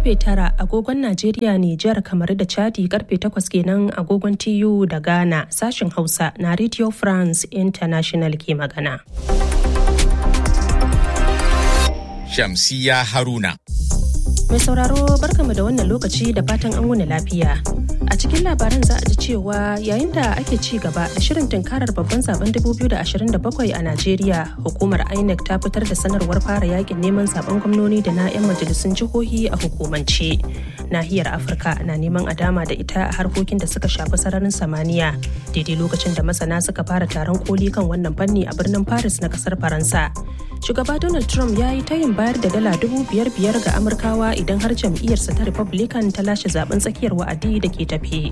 karfe tara agogon Najeriya Nijar kamar da Chadi karfe takwas kenan agogon TU da Ghana sashin Hausa na Radio France International ke magana. Shamsiya Haruna. Mai sauraro barkamu da wannan lokaci da fatan an wuni lafiya. A cikin labaran za a ji cewa yayin da ake ci gaba da shirin tunkarar babban zaben 2027 a Najeriya, hukumar INEC ta fitar da sanarwar fara yakin neman zaben gwamnoni da na 'yan majalisun jihohi a hukumance. Nahiyar Afirka na neman a dama da ita a harkokin da suka shafi sararin samaniya, daidai lokacin da masana suka fara taron koli kan wannan fanni a birnin Paris na kasar Faransa. Shugaba Donald Trump ya yi tayin bayar da dala dubu biyar biyar ga Amurkawa idan har jam'iyyarsa ta Republican ta lashe zaben tsakiyar wa'adi da ke tafi.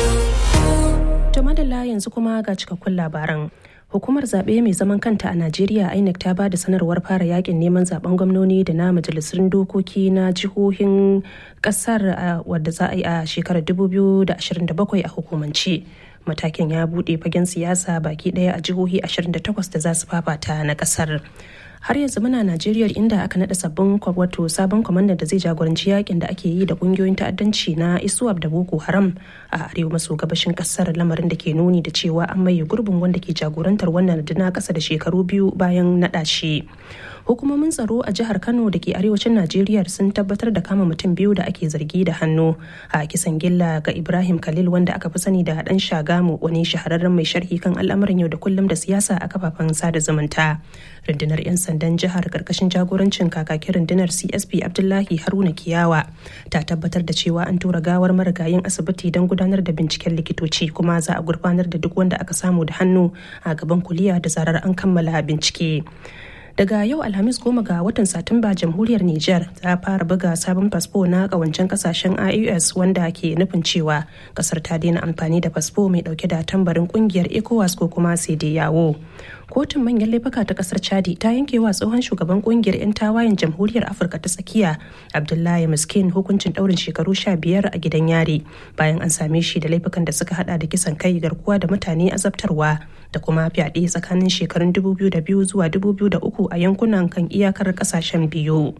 To madalla yanzu kuma ga cikakkun labaran. Hukumar zaɓe mai zaman kanta a Najeriya INEC ta ba da sanarwar fara yakin neman zaben gwamnoni da na majalisun dokoki na jihohin ƙasar wadda za a yi a shekarar 2027 a hukumance. Matakin ya buɗe fagen siyasa baki ɗaya a jihohi 28 da za su fafata na ƙasar. har yanzu muna najeriya inda aka nada sabbin wato sabon kwamandan da zai jagoranci yakin da ake yi da kungiyoyin ta'addanci na isuwab da boko haram a arewa maso gabashin kasar lamarin da ke nuni da cewa an maye gurbin wanda ke jagorantar wannan na kasa da shekaru biyu bayan nada shi hukumomin tsaro a jihar kano da ke arewacin najeriya sun tabbatar da kama mutum biyu da ake zargi da hannu a kisan gilla ga ibrahim khalil wanda aka fi sani da dan shagamu wani shahararren mai sharhi kan al'amuran yau da kullum da siyasa a kafafen sada zumunta rundunar 'yan sandan jihar karkashin jagorancin kakakin rundunar csp abdullahi haruna kiyawa ta tabbatar da cewa an tura gawar marigayin asibiti don gudanar da binciken likitoci kuma za a gurfanar da duk wanda aka samu da hannu a gaban kuliya da zarar an kammala bincike daga yau alhamis goma ga watan satumba jamhuriyar niger ta fara buga sabon fasfo na kawancen kasashen ios wanda ke nufin cewa kasar ta daina amfani da fasfo mai dauke da tambarin kungiyar ecowas ko kuma sai dai yawo kotun manyan laifuka ta kasar chadi ta yanke wa tsohon shugaban kungiyar 'yan tawayen jamhuriyar afirka ta tsakiya abdullahi miskin hukuncin daurin shekaru sha biyar a gidan yari bayan an same shi da laifukan da suka hada da kisan kai garkuwa da mutane azabtarwa da kuma fyaɗe tsakanin shekarun 2002 zuwa 2003 a yankunan kan iyakar kasashen biyu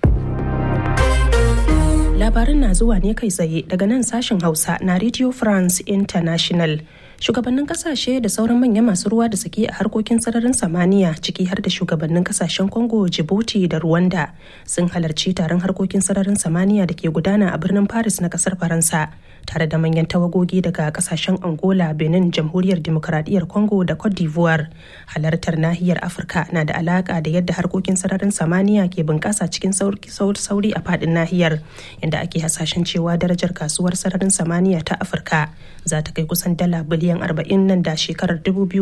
labarin na zuwa ne kai tsaye daga nan sashen hausa na radio france international shugabannin kasashe da sauran manyan masu ruwa da sake a harkokin sararin samaniya ciki har da shugabannin kasashen congo djibouti da rwanda sun halarci taron harkokin sararin samaniya da ke gudana a birnin paris na kasar faransa tare da manyan tawagogi daga kasashen angola benin jamhuriyar demokradiyyar congo da cote d'ivoire halartar nahiyar afirka na da alaka da yadda harkokin sararin samaniya ke bunƙasa cikin sauri a faɗin nahiyar inda ake hasashen cewa darajar kasuwar sararin samaniya ta afirka za ta kai kusan dala biliyan 40 nan da shekarar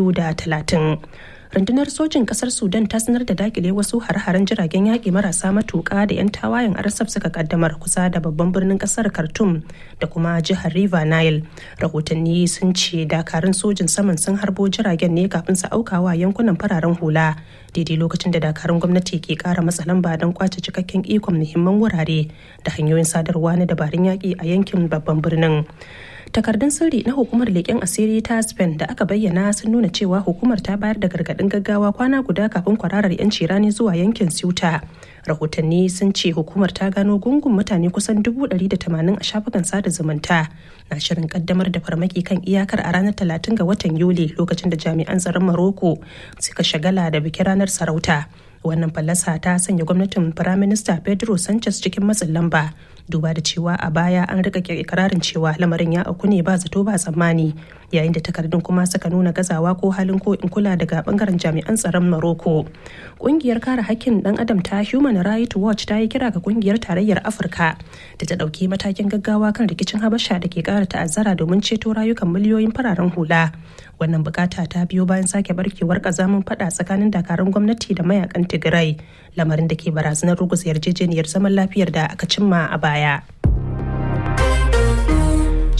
2030 rundunar sojin kasar sudan ta sanar da dakile wasu har-haren jiragen yaƙi marasa matuƙa da 'yan tawayen arsaf suka kaddamar kusa da babban birnin kasar khartoum da kuma jihar river nile rahotanni sun ce dakarun sojin saman sun harbo jiragen ne kafin su aukawa yankunan fararen hula daidai lokacin da dakarun gwamnati ke kara matsa lamba don kwace cikakken ikon muhimman wurare da hanyoyin sadarwa na dabarun yaƙi a yankin babban birnin takardun sirri na hukumar leƙen asiri ta spain da aka bayyana sun nuna cewa hukumar ta bayar da gargaɗin gaggawa kwana guda kafin kwararar 'yanci rani zuwa yankin ceuta rahotanni sun ce hukumar ta gano gungun mutane kusan 180 a shafukan sada zumunta na shirin kaddamar da farmaki kan iyakar a ranar 30 ga watan yuli lokacin da jami'an tsaron maroko suka shagala da bikin ranar sarauta wannan fallasa ta sanya gwamnatin firaminista pedro sanchez cikin matsin lamba duba da cewa a baya an rika ikirarin cewa lamarin ya auku ne ba zato ba tsammani yayin da takardun kuma suka nuna gazawa ko halin ko in kula daga bangaren jami'an tsaron maroko kungiyar kare hakkin dan adam ta human rights watch ta yi kira ga kungiyar tarayyar afirka da ta dauki matakin gaggawa kan rikicin habasha da ke kara ta'azzara domin ceto rayukan miliyoyin fararen hula wannan bukata ta biyo bayan sake barkewar kazamin fada tsakanin dakarun gwamnati da mayakan tigray lamarin da ke barazanar ruguza yarjejeniyar zaman lafiyar da aka cimma a baya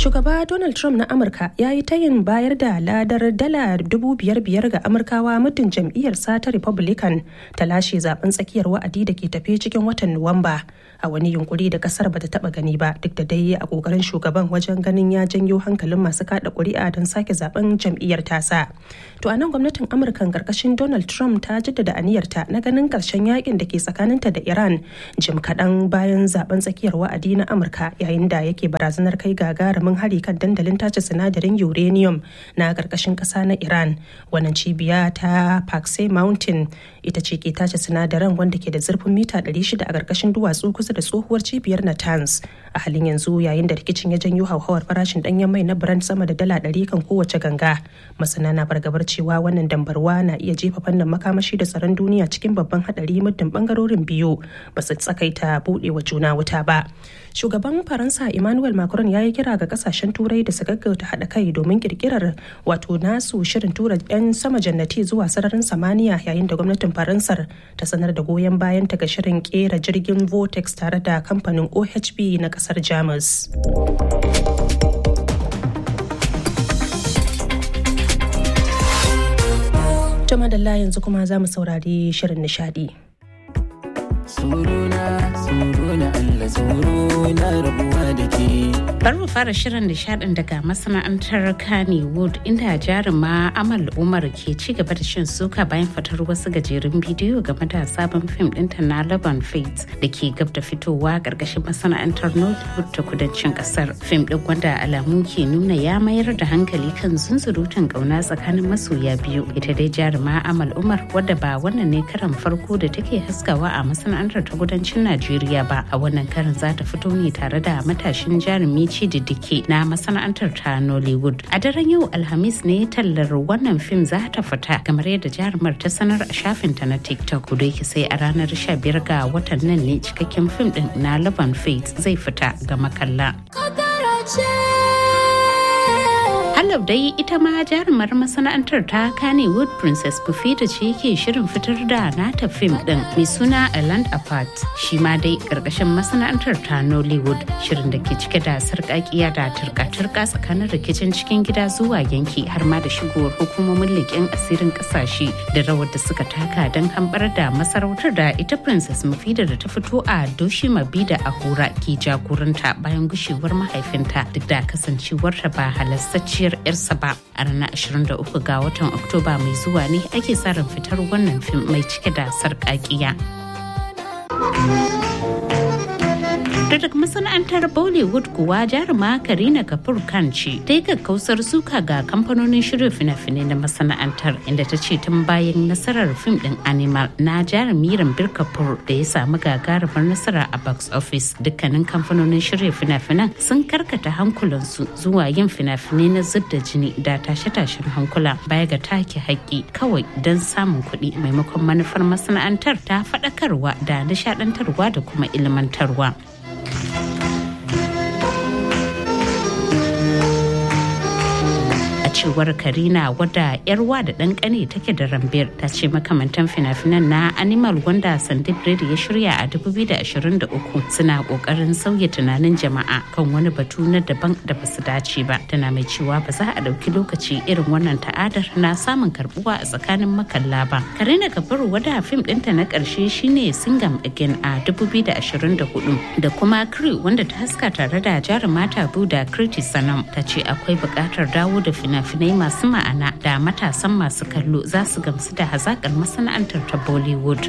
Shugaba Donald Trump na Amurka ya yi tayin bayar da ladar dala dubu biyar biyar ga Amurkawa muddin jam'iyyarsa ta Republican ta lashe zaben tsakiyar wa'adi da ke tafe cikin watan Nuwamba. A wani yunkuri da kasar bata taba gani ba duk da dai a kokarin shugaban wajen ganin ya janyo hankalin masu kada kuri'a don sake zaben jam'iyyar tasa. To a nan gwamnatin Amurka karkashin Donald Trump ta jaddada aniyarta na ganin karshen yakin da ke tsakaninta da Iran jim kaɗan bayan zaben tsakiyar wa'adi na Amurka yayin da yake barazanar kai gagarumin gagarumin hari kan dandalin tace sinadarin uranium na karkashin kasa na iran wannan cibiya ta pakse mountain ita ce ke tace sinadaran wanda ke da zurfin mita 600 a karkashin duwatsu kusa da tsohuwar cibiyar natanz a halin yanzu yayin da rikicin ya janyo hauhawar farashin danyen mai na brand sama da dala 100 kan kowace ganga masana na fargabar cewa wannan dambarwa na iya jefa fannin makamashi da tsaron duniya cikin babban hadari muddin bangarorin biyu ba su tsakaita budewa juna wuta ba shugaban faransa emmanuel macron ya yi kira ga kasashen turai da su gaggauta haɗa kai domin kirkirar wato nasu shirin tura 'yan sama jannati zuwa sararin samaniya yayin da gwamnatin faransar ta sanar da goyon bayan ta ga shirin kera jirgin vortex tare da kamfanin ohb na kasar jamus Tuma da yanzu kuma za mu saurari shirin nishadi. Suruna, suruna Allah, suruna rabuwa da ke. Bari mu fara shirin nishadin daga masana'antar Kannywood inda jaruma Amal Umar ke ci gaba da shan suka bayan fitar wasu gajerun bidiyo game da sabon fim ɗinta na Laban Faith da ke gab da fitowa ƙarƙashin masana'antar Nollywood ta kudancin ƙasar. Fim ɗin wanda alamu ke nuna ya mayar da hankali kan zunzurutun ƙauna tsakanin masoya biyu. Ita dai jaruma Amal Umar wadda ba wannan ne karan farko da take haskawa a masana'antar ta kudancin Najeriya ba a wannan karin za ta fito ne tare da matashin jarumi Chididike na masana'antar ta Nollywood. A daren yau Alhamis ne tallar wannan fim za ta fita kamar yadda jarumar ta sanar a shafinta na TikTok. Kudu yake sai a ranar 15 ga watan nan ne cikakken fim din na Laban Faith zai fita ga makalla. Halau dai ita ma jarumar masana'antar ta Kannywood Princess Bufita ce ke shirin fitar da nata fim din mai suna A Land Apart. Shi ma dai karkashin masana'antar ta Nollywood shirin da ke cike da sarƙaƙiya da turka-turka tsakanin rikicin cikin gida zuwa yanki har ma da shigowar hukumomin leƙen asirin ƙasashe da rawar da suka taka don hambar da masarautar da ita Princess Mufida da ta fito a Doshi Mabida a Hura ke jagoranta bayan gushewar mahaifinta duk da kasancewarta ba halastacciyar yarsa ba a ranar 23 ga watan oktoba mai zuwa ne ake sa ran fitar wannan fim mai cike da sarƙaƙiya. daga masana'antar bollywood kuwa jaruma karina kapoor khan ce ta yi kakkausar suka ga kamfanonin shirya fina-finai na masana'antar inda ta ce tun bayan nasarar fim din animal na jarumi rambir kapoor da ya samu gagarumar nasara a box office dukkanin kamfanonin shirya fina-finan sun karkata hankulansu zuwa yin fina-finai na zub da jini da tashe-tashen hankula baya ga take haƙƙi kawai don samun kuɗi maimakon manufar masana'antar ta faɗakarwa da nishaɗantarwa da kuma ilmantarwa. cewar karina wadda yarwa da ɗan ƙane take da rambir ta ce makamantan fina-finan na animal wanda sandip Reddy ya shirya a 2023 suna ƙoƙarin sauya tunanin jama'a kan wani batu na daban da ba su dace ba tana mai cewa ba za a ɗauki lokaci irin wannan ta'adar na samun karbuwa a tsakanin makalla ba karina kabiru wadda fim ɗinta na ƙarshe shine singam again a 2024 da kuma crew wanda ta haska tare da jarumata tabu da kriti sanam ta ce akwai buƙatar dawo da fina fina-finai masu ma'ana da matasan masu kallo za su gamsu da hazakar masana'antar ta bollywood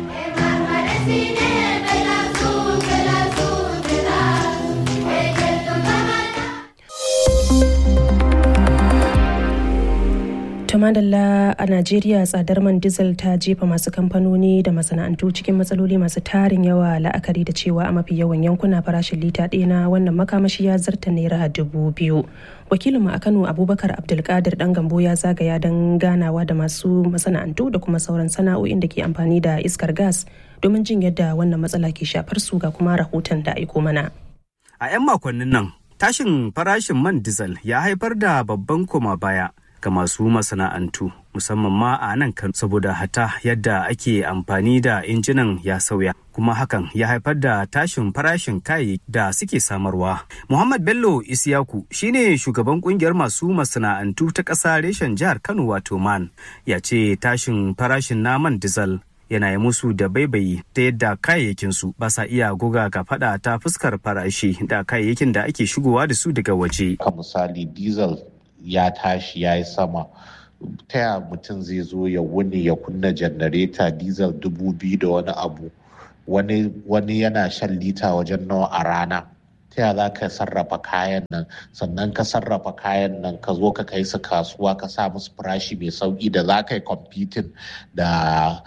madalla a najeriya tsadar man diesel ta jefa masu kamfanoni da masana'antu cikin matsaloli masu tarin yawa la'akari da cewa a mafi yawan yankuna farashin lita ɗaya na wannan makamashi ya zarta naira dubu biyu wakilinmu a kano abubakar abdulkadir dan gambo ya zagaya don ganawa da masu masana'antu da kuma sauran sana'o'in da ke amfani da iskar gas domin jin yadda wannan matsala ke shafar su ga kuma rahoton da aiko mana a 'yan makonnin nan tashin farashin man diesel ya haifar da babban koma baya ga masu masana'antu musamman ma a nan kan saboda hata yadda ake amfani da injinan ya sauya kuma hakan ya haifar da tashin farashin kayayyaki da suke samarwa. Muhammad Bello Isiyaku shine shugaban kungiyar masu masana'antu ta ƙasa reshen jihar Kano wato man ya ce tashin farashin naman dizal yana yi musu da baibayi ta yadda kayayyakinsu ba sa iya goga ga fada ta fuskar farashi da kayayyakin da ake shigowa da su daga waje. Ka misali diesel ya tashi ya yi sama ta ya mutum zai zo ya wuni ya kunna janareta diesel dubu biyu da wani abu wani, wani yana shan lita wajen nawa a rana ta ya za ka sarrafa kayan nan sannan ka sarrafa kayan nan ka zo ka kai su kasuwa ka sa musu farashi mai sauki da za ka yi competing da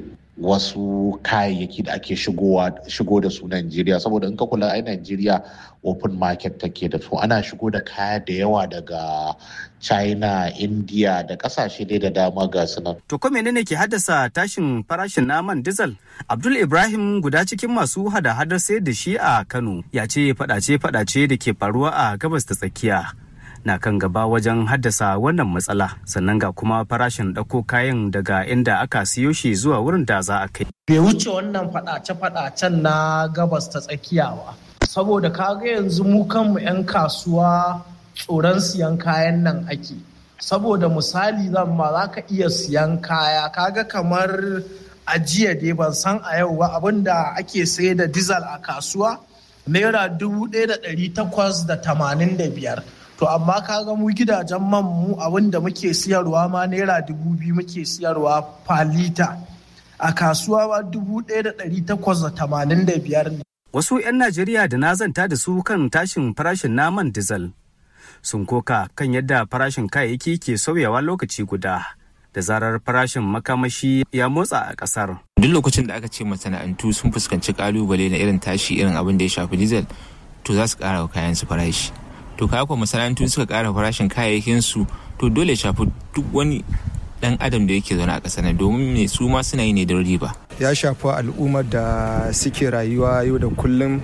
wasu kayayyaki da ake shigo da su Najeriya saboda in ka kula ai Najeriya open market take da su ana shigo da kaya da yawa daga China, India da kasashe dai da dama ga su nan. To ko menene ke haddasa tashin farashin naman diesel? Abdul Ibrahim guda cikin masu hada-hadar sayar da shi a Kano ya ce fadace-fadace da ke faruwa a gabas ta tsakiya. na kan gaba wajen haddasa wannan matsala sannan ga kuma farashin ɗauko kayan daga inda aka siyo shi zuwa wurin da za a kai. Bai wuce wannan faɗace-faɗacen na gabas ta tsakiya ba. Saboda kaga yanzu mu kanmu 'yan kasuwa tsoron siyan kayan nan ake. Saboda misali zan ma za ka iya siyan kaya kaga kamar ajiya dai ban san a yau ba abinda ake sayar da dizal a kasuwa naira dubu ɗaya da ɗari takwas da tamanin da biyar. to amma kaga mu gidajen man mu abin da muke siyarwa ma naira dubu biyu muke siyarwa falita a kasuwa ma dubu ɗaya da ɗari takwas da tamanin da biyar ne. Wasu 'yan Najeriya da na zanta da su kan tashin farashin naman dizal sun koka kan yadda farashin kayayyaki ke sauyawa lokaci guda da zarar farashin makamashi ya motsa a ƙasar. Duk lokacin da aka ce masana'antu sun fuskanci kalubale na irin tashi irin abin da ya shafi dizal to za su ƙara wa kayan su farashi. to kaya kuwa masana'antu suka kara farashin kayayyakin su to dole shafi duk wani dan adam da yake zaune a ƙasar nan domin me su ma suna yi ne don riba ya shafi al'ummar da suke rayuwa yau da kullum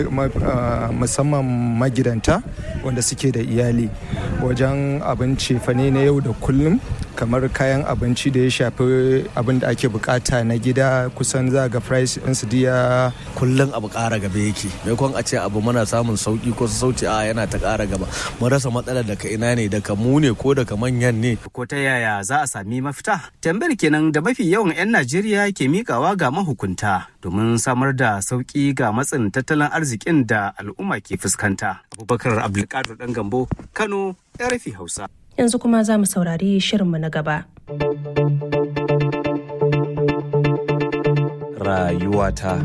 musamman magidanta wanda suke da iyali wajen abinci fane na yau da kullum kamar kayan abinci da ya shafi abin da ake bukata na gida kusan za ga price ɗinsu diya kullum abu ƙara gaba yake maimakon a ce abu muna samun sauki ko sauci a yana ta ƙara gaba mun rasa matsalar daga ina ne daga mu ne ko daga manyan ne ko ta yaya za a sami mafita tambayar kenan da mafi yawan 'yan najeriya ke mikawa ga mahukunta domin samar da sauki ga matsin tattalin arzikin da al'umma ke fuskanta abubakar abdulkadir dan gambo kano rfi hausa yanzu kuma za mu saurari shirinmu na gaba. Rayuwata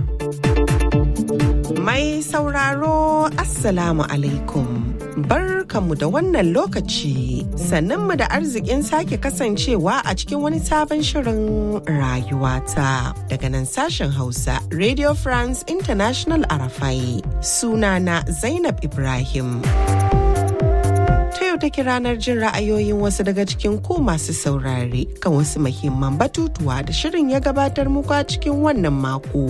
Mai sauraro Assalamu alaikum. Barkanmu da wannan lokaci sannanmu da arzikin sake kasancewa a cikin wani sabon shirin rayuwata daga nan sashen Hausa Radio France International Arafai sunana Zainab Ibrahim. ta yau take ranar jin ra'ayoyin wasu daga cikin ku masu saurare kan wasu muhimman batutuwa da shirin ya gabatar muku a cikin wannan mako.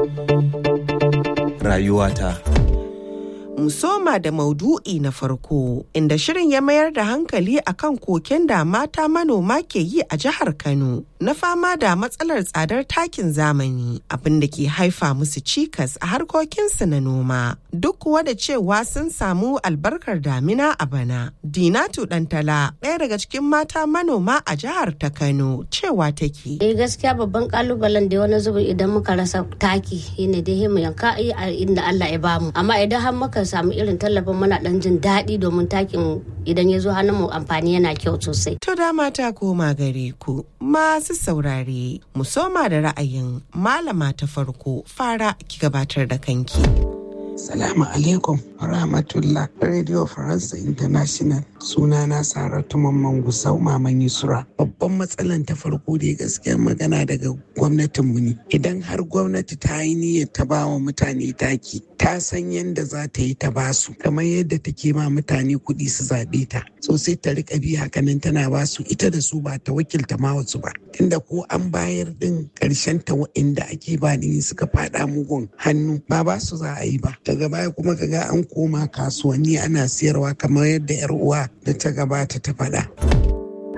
Rayuwata. Musoma da maudu'i na farko inda shirin ya mayar da hankali akan koken da mata manoma ke yi a jihar Kano na fama da matsalar tsadar takin zamani abin da ke haifa musu cikas a harkokinsu na noma duk kuwa da cewa sun samu albarkar damina a bana. Dinatu Dantala ɗaya daga cikin mata manoma a jihar ta Kano cewa take. Eh gaskiya babban kalubalen da wani zubi idan muka rasa taki shine dai mu yanka inda Allah ya bamu amma idan har muka samu irin tallafin muna dan jin daɗi domin takin idan ya zo hannun mu amfani yana kyau sosai. To da mata koma gare ku masu saurare mu soma da ra'ayin malama ta farko fara ki gabatar da kanki. Salamu alaikum rahmatullah Radio Faransa International sunana Saratu Mamman Gusau Maman Yusra. Babban matsalan ta farko da gaskiyar magana daga gwamnatinmu ne. Idan har gwamnati ta yi niyyar ta ba wa mutane taki, ta san yadda za ta yi ta ba su, kamar yadda take ma mutane kuɗi su zaɓe ta. So sai ta riƙa bi hakanan tana ba su ita da su ba ta wakilta ma wasu ba. Tunda ko an bayar din ƙarshen ta wa'inda ake ba ni suka faɗa mugun hannu ba ba su za a yi ba. daga baya kuma kaga an koma kasuwanni ana siyarwa kamar yadda yar uwa da ta gabata ta faɗa.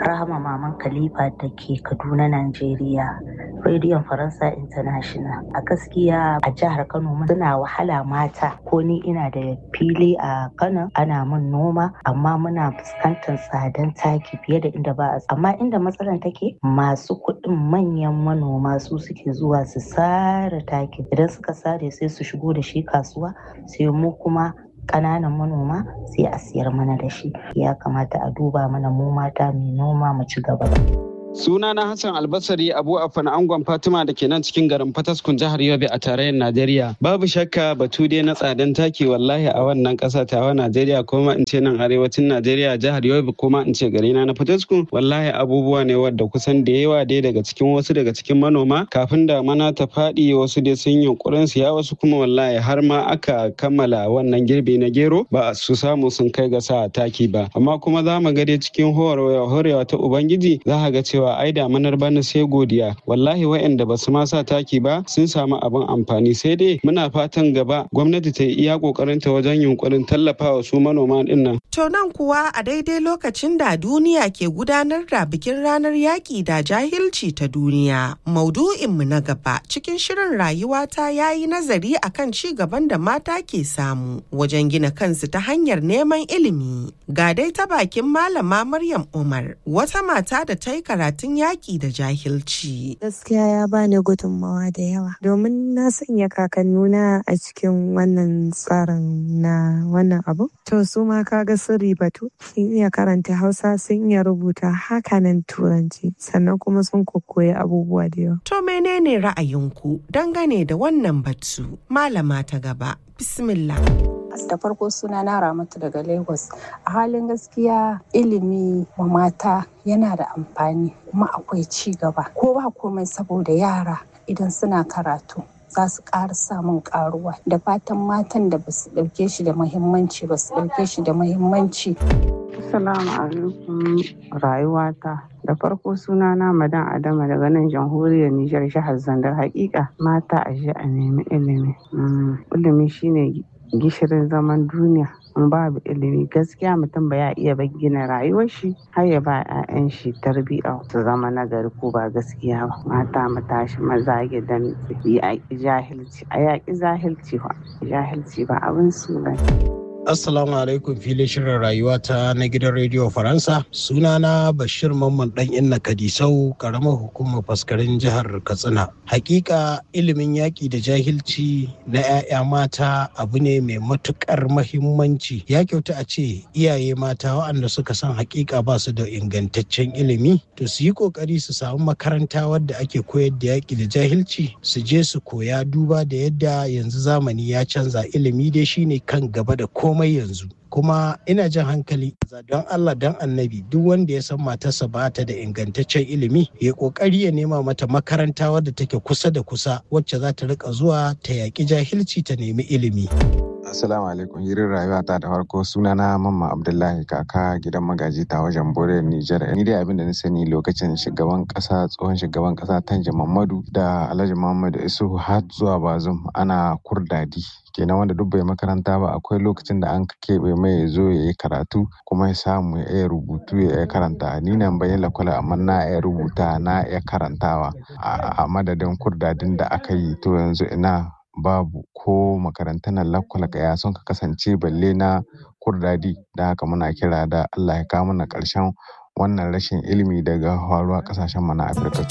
Rahama Maman Khalifa da ke Kaduna, Najeriya. Rediyon Faransa International. A gaskiya a jihar Kano suna wahala mata ko ni ina da fili a Kano ana min noma amma muna fuskantar tsadan taki fiye da inda ba a amma inda matsalar take masu kuɗin manyan manoma su suke zuwa su sare taki idan suka sare sai su shigo da shi kasuwa sai mu kuma ƙananan manoma sai a siyar mana da shi ya kamata a duba mana mu mata mai noma mu ci gaba Suna na Hassan Albasari Abu Afan Angon Fatima da ke nan cikin garin Fataskun jihar Yobe a tarayyar Najeriya. Babu shakka batu dai na tsadan taki wallahi a wannan ƙasa tawa Najeriya kuma in ce nan arewacin Najeriya jihar Yobe kuma in ce garina na Fataskun wallahi abubuwa ne wadda kusan da yawa dai daga cikin wasu daga cikin manoma kafin da mana ta faɗi wasu dai sun yunkurin siya wasu kuma wallahi har ma aka kammala wannan girbi na gero ba su samu sun kai ga sa taki ba amma kuma za mu ga dai cikin horewa ta Ubangiji za ka ga cewa cewa ai damanar bana sai godiya wallahi waɗanda ba su ma sa taki ba sun samu abin amfani sai dai muna fatan gaba gwamnati ta yi iya kokarin ta wajen yunkurin tallafawa su manoma din nan to nan kuwa a daidai lokacin da duniya ke gudanar da bikin ranar yaƙi da jahilci ta duniya maudu'in mu na gaba cikin shirin rayuwa ta yayi nazari akan ci gaban da mata ke samu wajen gina kansu ta hanyar neman ilimi ga dai ta bakin malama Maryam Umar wata mata da ta yi karatu karatun yaƙi da jahilci. Gaskiya ya bani gudunmawa da yawa domin na sanya kakannuna a cikin wannan tsarin na wannan abu. To su ma kaga sun ribatu sun iya karanta Hausa sun iya rubuta hakanan Turanci sannan kuma sun kokoyi abubuwa da yawa. To menene ra'ayinku dangane da wannan batu? Malama ta gaba. Bismillah. da farko suna na ramatu daga lagos a halin gaskiya ilimi wa mata yana da amfani kuma akwai ci gaba ko ba komai saboda yara idan suna karatu za su ƙara samun ƙaruwa da fatan matan da ba su ɗauke shi da muhimmanci ba su ɗauke shi da muhimmanci Assalamu alaikum rayuwata da farko suna na madan adama daga nan jamhuriyar Nijar jihar Zandar hakika mata a a nemi ilimi ilimi shine gishirin zaman duniya in babu ilimi gaskiya mutum ba ya iya gina rayuwar shi har ya ba 'ya'yan shi tarbiyya su zama nagari ko ba gaskiya ba mata mu tashi maza gidan yaƙi jahilci a yaƙi jahilci ba jahilci ba abin su ba Assalamu alaikum filin shirin rayuwa ta na gidan rediyo Faransa. Sunana Bashir Mamman dan Inna Kadisau, karamar hukumar faskarin jihar Katsina. Hakika ilimin yaƙi da jahilci na 'ya'ya mata abu ne mai matuƙar mahimmanci. Ya kyauta a ce iyaye mata waɗanda suka san hakika ba su da ingantaccen ilimi, to su yi ƙoƙari su samu makaranta wadda ake koyar da yaƙi da jahilci, su je su koya duba da yadda yanzu zamani ya canza ilimi dai shine kan gaba da komai komai yanzu kuma ina jan hankali don Allah don annabi duk wanda ya san matarsa ba ta da ingantaccen ilimi ya kokari ya nema mata makaranta wadda take kusa da kusa wacce za ta rika zuwa ta yaƙi jahilci ta nemi ilimi. Assalamu alaikum yirin rayuwa ta da farko sunana Mamma Abdullahi kaka gidan magaji ta wajen Bore Nijar. Ni dai abin da na sani lokacin shugaban kasa tsohon shugaban kasa Tanja Mamadu da Alhaji Muhammadu Isuhu har zuwa Bazum ana kurdadi kenan wanda duk bai makaranta ba akwai lokacin da an keɓe mai ya zo ya yi karatu kuma ya samu ya iya rubutu ya iya karanta ni nan bayan lakwala amma na iya rubuta na iya karantawa a madadin kurdadin da aka yi to yanzu ina babu ko makarantar lakwala ya sun ka kasance balle na kurdadi da haka muna kira da Allah ya kawo mana ƙarshen wannan rashin ilimi daga faruwa ƙasashen mu na Afirka.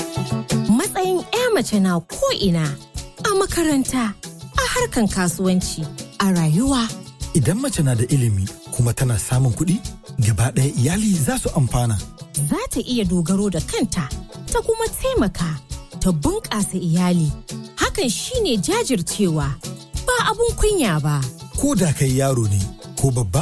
Matsayin 'ya mace na ko ina a makaranta a harkan kasuwanci a rayuwa. Idan mace na da ilimi kuma tana samun kuɗi, gaba ɗaya iyali za su amfana. Za ta iya dogaro da kanta, ta kuma taimaka, ta bunƙasa iyali. Hakan shine jajircewa, ba abun kunya ba. Ko da kai yaro ne, ko babba,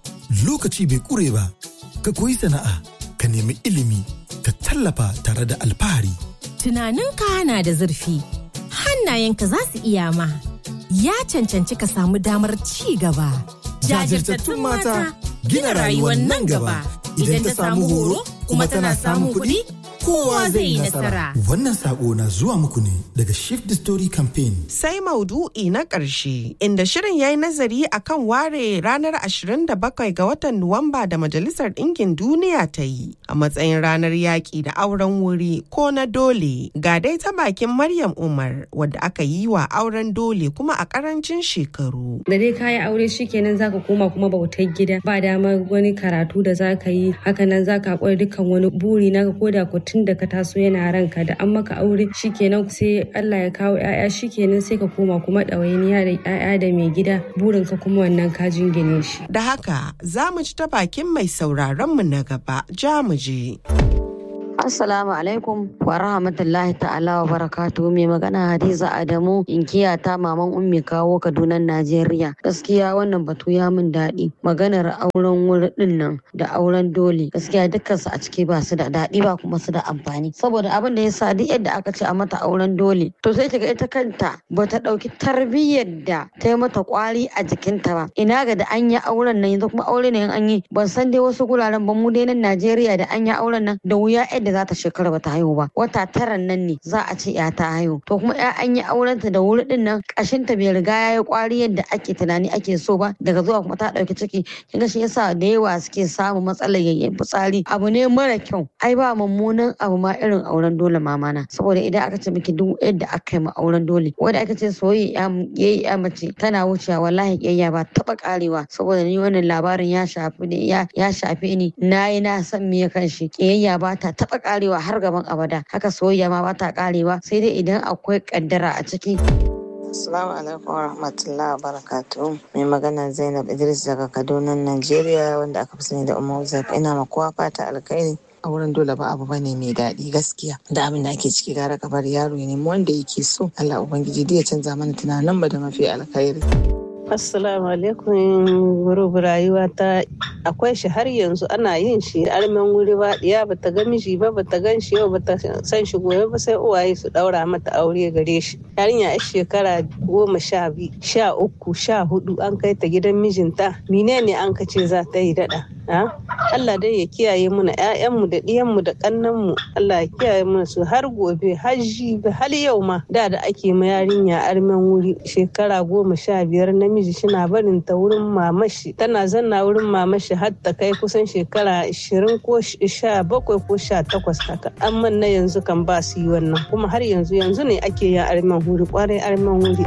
lokaci bai ƙure ba, ka koyi sana'a, ka nemi ilimi, ka tallafa tare da alfahari. Tunaninka na da zurfi, hannayenka za su iya ma. ya cancanci ka samu damar ci gaba. Jajirtattun mata gina rayuwar nan gaba idan ta samu horo kuma tana samun kuɗi kowa zai yi nasara. Wannan sako na zuwa muku ne daga Shift the Story Campaign. Sai maudu'i na ƙarshe inda shirin ya yi nazari akan ware ranar 27 ga watan Nuwamba da Majalisar Ɗinkin Duniya ta yi a matsayin ranar yaƙi da auren wuri ko na dole. Ga dai ta bakin Maryam Umar wadda aka yi wa auren dole kuma a ƙarancin shekaru. Da dai kayi aure shikenan zaka koma kuma bautar gida ba dama wani karatu da zaka yi hakanan zaka haƙura dukkan wani buri naka ko da ko tun da ka taso yana ranka da an maka aure shikenan sai Allah ya kawo ƴaƴa shikenan sai ka koma kuma ɗawainiya da ƴaƴa da mai gida burin ka kuma wannan ka jingine shi. Da haka za mu ci ta bakin mai sauraron mu na gaba ja mu je. Assalamu alaikum wa rahmatullahi ta'ala wa barakatuhu mai magana Hadiza Adamu inkiya ta maman ummi kawo Kaduna Najeriya. Gaskiya wannan batu ya min daɗi. Maganar auren wuri din nan da auren dole gaskiya dukkan su a ciki ba su da daɗi ba kuma su da amfani. Saboda abin da ya sa duk yadda aka ce a mata auren dole to sai kiga ita kanta ba ta ɗauki tarbiyyar da ta yi mata kwari a jikinta ba. Ina ga da an yi auren nan yanzu kuma aure ne an yi ban san dai wasu guraren ba mu dai nan Najeriya da an yi auren nan da wuya yadda za ta shekara ba ta haihu ba wata tara nan ne za a ce ya ta haihu to kuma ya an yi aurenta da wuri din nan kashinta bai riga ya yi kwari yadda ake tunani ake so ba daga zuwa kuma ta dauki ciki kinga shi yasa da yawa suke samun matsalar yayyen fitsari abu ne mara kyau ai ba mummunan abu ma irin auren dole mamana saboda idan aka ce miki duk yadda aka yi ma auren dole wanda aka ce soyayya yayi ya mace tana wucewa wallahi kiyayya ba taba karewa saboda ni wannan labarin ya shafi ne ya shafi ni nayi na san me kan shi kiyayya ba ta taba karewa har gaban abada haka soyayya ma bata karewa sai dai idan akwai kaddara a ciki Assalamu alaikum wa rahmatullahi wa barakatuhu. Mai magana Zainab Idris daga Kaduna, Najeriya wanda aka fi sani da Umar Zafi ina ma kowa fata alkhairi. a wurin dole ba abu bane mai daɗi gaskiya da abin da ake ciki gara ka bar yaro ya nemi wanda yake so Allah ubangiji ya canza mana tunanin mu da mafi alkhairi. Assalamu alaikum gurubu rayuwa ta akwai shi har yanzu ana yin shi armen wuri ba diya bata ga miji ba bata gan shi yau bata san shi gobe ba sai uwaye su daura mata aure gare shi yarinya a shekara goma sha biyu sha uku sha hudu an kai ta gidan mijinta menene an kace za ta yi dada Allah dai ya kiyaye muna ƴaƴanmu da ɗiyanmu da ƙannanmu Allah ya kiyaye muna su har gobe har jibi har yau ma da da ake ma yarinya armen wuri shekara goma sha biyar namiji shina barin ta wurin mamashi tana zanna wurin mamashi har ta kai kusan shekara ashirin ko sha bakwai ko sha takwas haka amma na yanzu kan ba su yi wannan kuma har yanzu yanzu ne ake yin armen wuri kwarai armen wuri.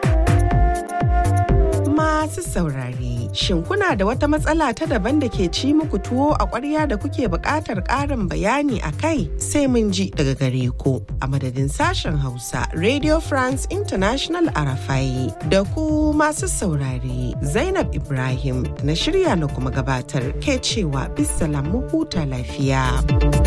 Masu saurare, shin kuna da wata matsala ta daban da ke ci muku tuwo a ƙwarya da kuke buƙatar ƙarin bayani a kai sai mun ji daga gare ku a madadin sashen Hausa Radio France International Arafai da ku masu saurare Zainab Ibrahim na shirya na kuma gabatar ke cewa bisalam mu huta lafiya.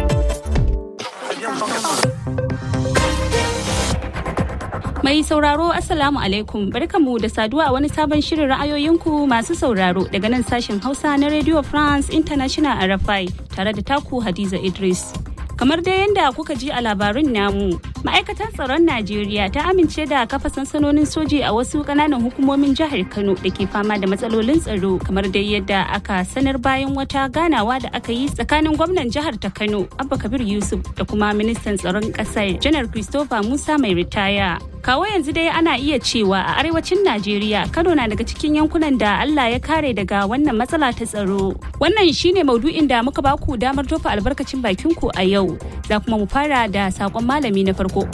Mai sauraro Assalamu alaikum barkamu da saduwa a wani sabon shirin ra'ayoyinku masu sauraro daga nan sashen Hausa na Radio France International RFI tare da taku Hadiza Idris. Kamar dai yadda kuka ji a labarin namu, ma'aikatar tsaron Najeriya ta amince da kafa sansanonin soji a wasu kananan hukumomin jihar Kano da ke fama da matsalolin tsaro kamar dai yadda aka sanar bayan wata ganawa da aka yi tsakanin gwamnan jihar ta Kano Abba Kabir Yusuf da kuma ministan tsaron ƙasar Janar Christopher Musa mai ritaya. kawo yanzu dai ana iya cewa a arewacin najeriya kano na daga cikin yankunan da allah ya kare daga wannan matsala ta tsaro wannan shine maudu'in da muka baku damar tofa albarkacin bakinku a yau za kuma mu fara da sakon malami na farko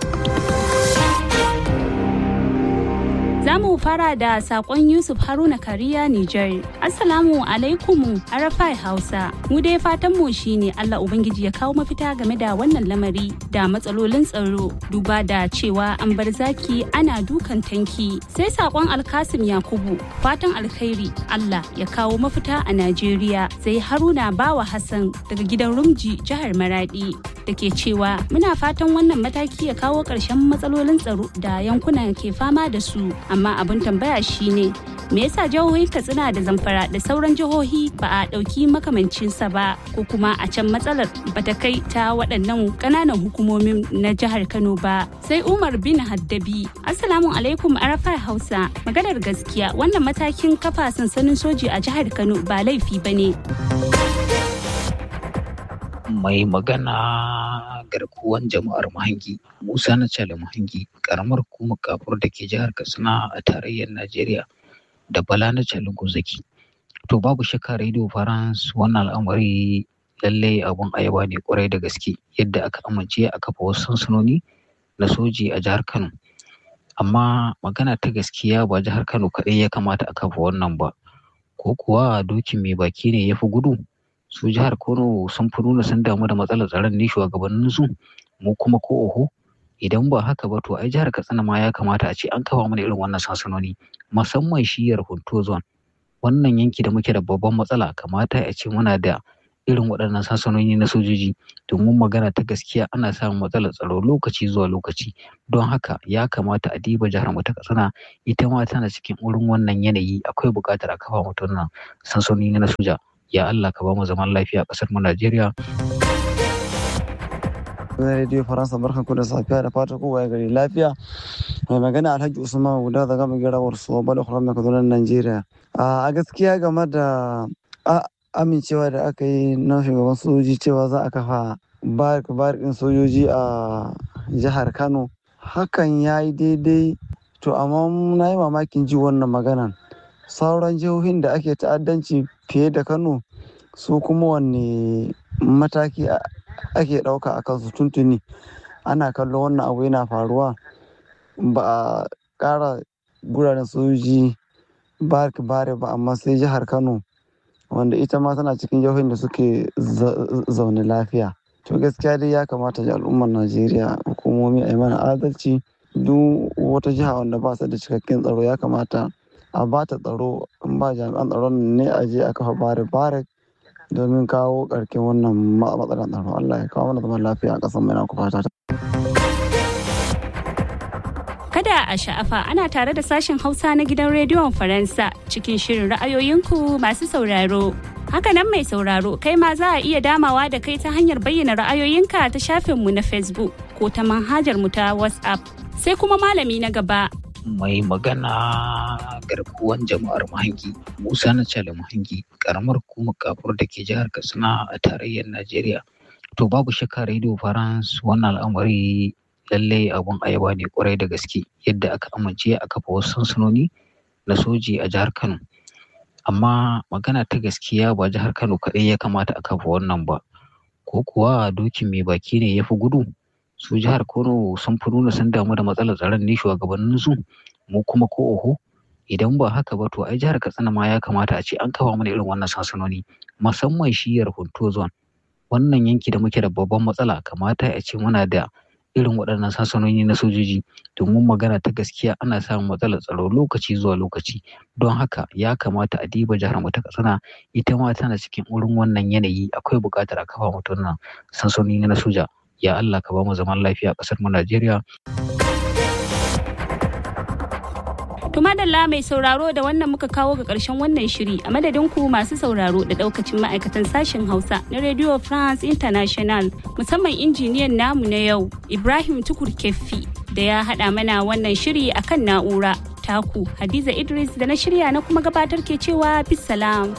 Za mu fara da sakon Yusuf Haruna Kariya Nijar. Assalamu alaikum Arafai Hausa. Mu dai fatan mu shine Allah Ubangiji ya kawo mafita game da wannan lamari da matsalolin tsaro duba da cewa an bar zaki ana dukan tanki. Sai sakon Alkasim Yakubu fatan alkhairi Allah ya kawo mafita a Najeriya. Sai Haruna Bawa Hassan daga gidan Rumji jihar Maradi da ke cewa muna fatan wannan mataki ya kawo ƙarshen matsalolin tsaro da yankunan ke fama da su amma abin tambaya shine me yasa jihohi katsina da zamfara da sauran jihohi ba a ɗauki makamancinsa ba ko kuma a can matsalar bata kai ta waɗannan ƙananan hukumomin na jihar kano ba sai umar bin haddabi assalamu alaikum arafa hausa maganar gaskiya wannan matakin kafa sansanin soji a jihar kano ba laifi ba ne mai magana garkuwan jama'ar mahangi musa na cale mahangi karamar hukumar kafur da ke jihar katsina a tarayyar najeriya da bala na cale gozaki to babu shakka radio france wannan al'amari lallai abun ayaba ne kwarai da gaske yadda aka amince a kafa wasu sansanoni na soji a jihar kano amma magana ta gaskiya ba jihar kano kaɗai ya kamata a kafa wannan ba ko kuwa dokin mai baki ne ya fi gudu su jihar kano sun fi nuna sun damu da matsalar tsaron ne shugabanninsu mu kuma ko oho idan ba haka ba to ai jihar katsina ma ya kamata a ce an kafa mana irin wannan sansanoni musamman shiyar hunto zone wannan yanki da muke da babban matsala kamata a ce muna da irin waɗannan sansanoni na sojoji domin magana ta gaskiya ana samun matsalar tsaro lokaci zuwa lokaci don haka ya kamata a diba jihar mu ta katsina ita ma tana cikin wurin wannan yanayi akwai buƙatar a kafa mata wannan sansanoni na soja ya Allah ka ba mu zaman lafiya a ƙasar mu Najeriya. na rediyo faransa barkan ku da safiya da fata kowa ya gari lafiya mai magana alhaji usman guda daga magirawar su bala kuran mai kaduna najeriya a gaskiya game da amincewa da aka yi na shugaban sojoji cewa za a kafa barikin sojoji a jihar kano hakan ya yi daidai to amma na yi mamakin ji wannan maganan sauran jihohin da ake ta'addanci fiye da kano su kuma wanne mataki ake ɗauka a kansu tuntuni ana kallon wannan abu yana faruwa ba a ƙara guraren sojoji barki bare ba amma sai jihar kano wanda ita ma tana cikin jihohin da suke zaune lafiya to gaskiya dai ya kamata ji al'ummar najeriya hukumomi a yi mana adalci duk wata jiha wanda ba su da cikakken tsaro ya kamata a ba ta tsaro in ba jami'an tsaron ne a je a kafa bare bare domin kawo ƙarƙin wannan matsalar tsaro Allah ya kawo mana zaman lafiya a ƙasar mai na fata ta. Kada a sha'afa ana tare da sashen Hausa na gidan rediyon Faransa cikin shirin ra'ayoyinku masu sauraro. Hakanan mai sauraro kai ma za a iya damawa da kai ta hanyar bayyana ra'ayoyinka ta shafinmu na Facebook ko ta manhajar mu ta WhatsApp. Sai kuma malami na gaba mai magana garkuwan jama'ar mahangi musa na cale mahangi karamar hukumar kafur da ke jihar katsina a tarayyar najeriya to babu shakka radio france wannan al'amari lallai abun ayaba ne kwarai da gaske yadda aka amince a kafa wasu sansanoni na soji a jihar kano amma magana ta gaskiya ba jihar kano kaɗai ya kamata a kafa wannan ba ko kuwa dokin mai baki ne ya fi gudu su jihar Kano sun fi nuna sun damu da matsalar tsaron ne shugabanninsu mu kuma ko oho idan ba haka ba to ai jihar Katsina ma ya kamata a ce an kafa mana irin wannan sansanoni musamman shiyar Hunto zone wannan yanki da muke da babban matsala kamata a ce muna da irin waɗannan sansanoni na sojoji domin magana ta gaskiya ana samun matsalar tsaro lokaci zuwa lokaci don haka ya kamata a diba jihar mu ta Katsina ita ma tana cikin wurin wannan yanayi akwai buƙatar a kafa mata wannan sansanoni na soja ya Allah ka ba mu zaman lafiya a ƙasar mu Najeriya. Tumadalla mai sauraro da wannan muka kawo ga ƙarshen wannan shiri a madadin ku masu sauraro da ɗaukacin ma'aikatan sashen Hausa na Radio France International musamman injiniyan namu na yau Ibrahim Tukur Keffi da ya haɗa mana wannan shiri akan na'ura taku Hadiza Idris da na shirya na kuma gabatar ke cewa bisalam.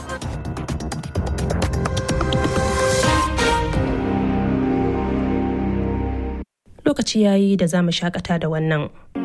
lokaci yayi da za mu shakata da wannan.